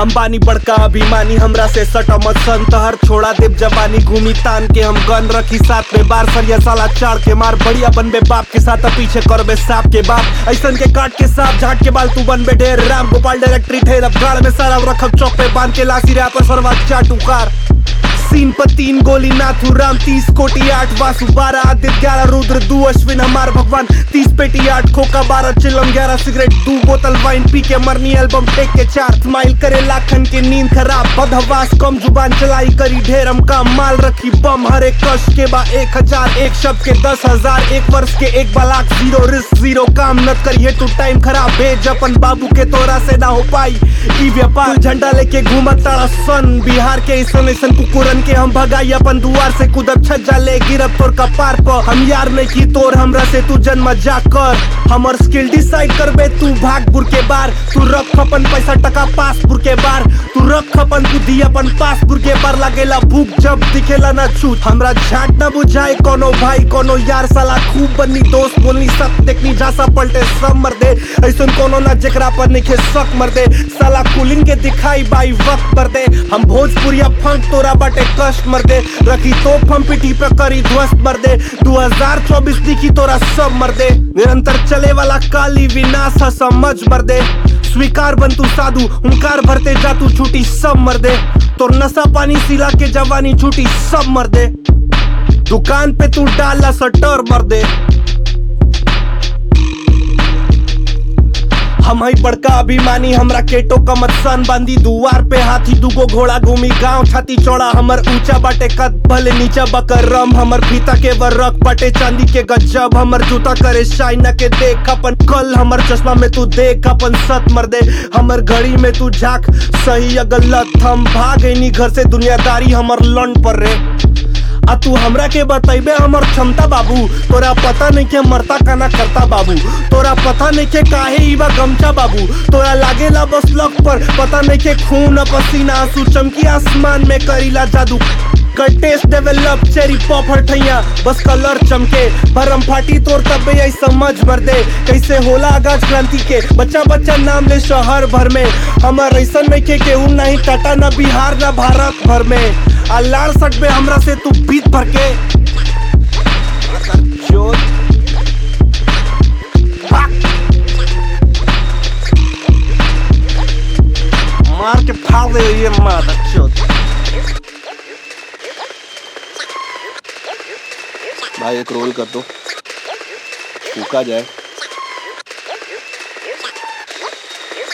हम बानी बड़का अभिमानी हमरा से सटा मत सन तहर छोड़ा देव जवानी घूमी तान के हम गन रखी साथ में बार सरिया साला चार के मार बढ़िया बनबे बाप के साथ अब पीछे करबे सांप के बाप ऐसन के काट के सांप झाट के बाल तू बनबे ढेर राम गोपाल डायरेक्टरी ठेर अब गाड़ में सारा रखब चौक पे बांध के लासी रहा पर सरवा चाटुकार सीन पर तीन गोली नाथू राम तीस कोटी आठ वासु बारह आदित्य ग्यारह रुद्र दू अश्विन हमार भगवान तीस पेटी आठ खोका बारह चिलम ग्यारह सिगरेट दू बोतल वाइन पी के मरनी एल्बम टेक के चार स्माइल करे लाखन के नींद खराब बदहवास कम जुबान चलाई करी ढेरम काम माल रखी बम हर एक कश के बा एक हजार एक शब्द के दस हजार एक वर्ष के एक लाख जीरो रिस्क जीरो काम न करिए तू टाइम खराब भेज अपन बाबू के तोरा से ना हो पाई ई व्यापार झंडा लेके घूमत तारा सन बिहार के ऐसन ऐसन कुकुरन के हम भगाई अपन दुआर से कूदब छज्जा ले गिरब तोर कपार पर हम यार नहीं की तोर हमरा से तू जन्म जा कर हमर स्किल डिसाइड करबे तू भागपुर के बार तू रख अपन पैसा टका पासपुर के बार तू रख अपन बुद्धि अपन पासपुर के बार लगेला भूख जब दिखेला ना छूट हमरा झाट ना बुझाए कोनो भाई कोनो यार साला खूब बनी दोस्त बोलनी सब देखनी झासा पलटे सब मर दे ऐसन कोनो ना जेकरा पर निखे शक मर दे साला कूलिंग के दिखाई बाई वक्त मर दे हम भोजपुरिया फंक तोरा बाटे कष्ट मर दे रखी तोप हम पिटी पे करी ध्वस्त मर दे 2024 दिखी तोरा सब मर दे निरंतर चले वाला काली विनाश है समझ मर दे स्वीकार बन तू साधु हुंकार भरते जा तू छूटी सब मर दे तोर नशा पानी सिला के जवानी छूटी सब मर दे दुकान पे तू डाला सटर मर दे हम हई बड़का अभिमानी हमरा केटो का सन बांधी दुआर पे हाथी दुगो घोड़ा घूमी गांव छाती चौड़ा हमर ऊंचा बाटे कद भले नीचा बकर रम हमर फीता के वर्रक बाटे चांदी के गजब हमर जूता करे शाइना के देख अपन कल हमर चश्मा में तू देख अपन सत मर दे हमर घड़ी में तू झाक सही या गलत हम भाग नहीं घर से दुनियादारी हमर लंड पर रे आ तू हमरा के बतैबे हमर क्षमता बाबू तोरा पता नहीं के मरता काना करता बाबू तोरा पता नहीं के काहे ई बा गमछा बाबू तोरा लागेला बस लक पर पता नहीं के खून आ पसीना आंसू चमकी आसमान में करीला जादू कर टेस्ट डेवलप चेरी पॉप हटैया बस कलर चमके भरम फाटी तोर तबे आई समझ भर दे कैसे होला आगाज क्रांति के बच्चा बच्चा नाम ले शहर भर में हमर ऐसन नहीं के केहू नहीं टाटा न बिहार न भारत भर में आ लाल सट में हमरा से तू बीत भर के चोट मार के फाड़ दे ये माता चोट भाई एक रोल कर दो फूका जाए